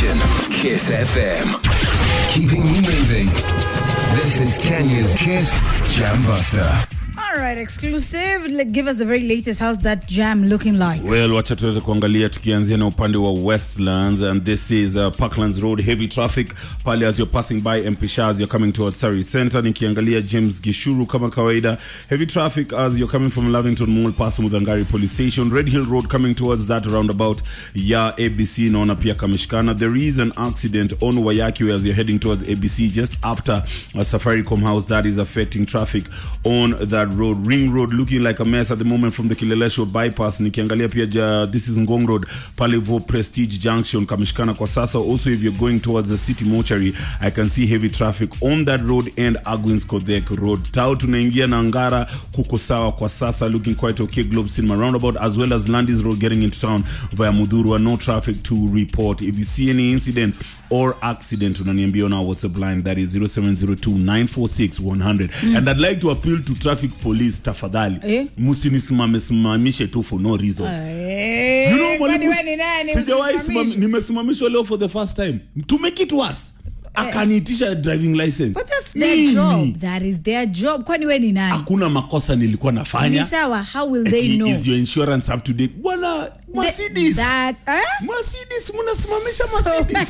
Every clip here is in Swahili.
station, Kiss FM. Keeping you moving. This is Kenya's Kiss Jam Buster. All right, exclusive. Like, give us the very latest. How's that jam looking like? Well, wacha tuweze kuangalia tukianzia na upande wa Westlands and this is uh, Parklands Road heavy traffic pale as you're passing by MP Shah as you're coming towards Surrey Center. Nikiangalia James Gishuru kama kawaida. Heavy traffic as you're coming from Lavington Mall past Mudhangari Police Station. Red Hill Road coming towards that roundabout ya ABC naona pia kameshikana. There is an accident on Wayaki as you're heading towards ABC just after a Safaricom house that is affecting traffic on that road. Ring Road looking like a mess at the moment from the Kilelesho bypass. Nikiangalia pia ja, this is Ngong Road pale vo Prestige Junction kameshikana kwa sasa. Also if you're going towards the city mortuary, I can see heavy traffic on that road and Agwins Kodhek Road. Tao tunaingia na Ngara kuko sawa kwa sasa looking quite okay. Globe Cinema roundabout as well as Landis Road getting into town via Mudhurwa. No traffic to report. If you see any incident or accident unaniambia on our WhatsApp line that is 0702946100 and I'd like to appeal to traffic police tafadhali Eh? msinisimame simamishe tu for no reason Eh, You know, kwani mwalimu, wewe ni nani? sijawahi Usisimamishwe. simami- nimesimamishwa leo for the first time to make it worse akaniitisha driving license But that's their Mimi. job. That is their job. Kwani wewe ni nani? hakuna makosa nilikuwa Ni nafanya sawa. How will they Ati, know? is your insurance up to date bwana Mercedes That, eh? Mercedes mnasimamisha Mercedes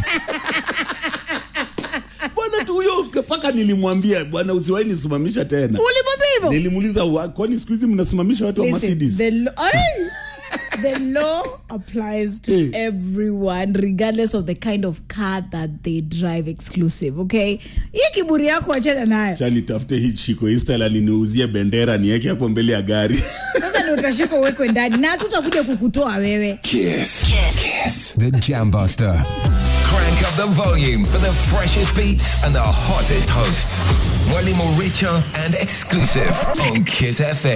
bwana tu huyo mpaka nilimwambia bwana usiwahi nisimamisha tena Ulimwambia hivyo? nilimuuliza "Wa- kwani siku hizi mnasimamisha watu wa Listen, Mercedes the law, Ay! the law applies to Eh. everyone regardless of the kind of car that they drive exclusive okay hii kiburi yako wachana nayo cha nitafute hii shiko Install aliniuzia bendera niweke hapo mbele ya gari sasa ni utashika uwekwe ndani na hatutakuja kukutoa wewe Kiss. Kiss. The Jam Buster. Crank up the volume for the freshest beats and the hottest hosts. Wally Richer and exclusive on Kiss FM.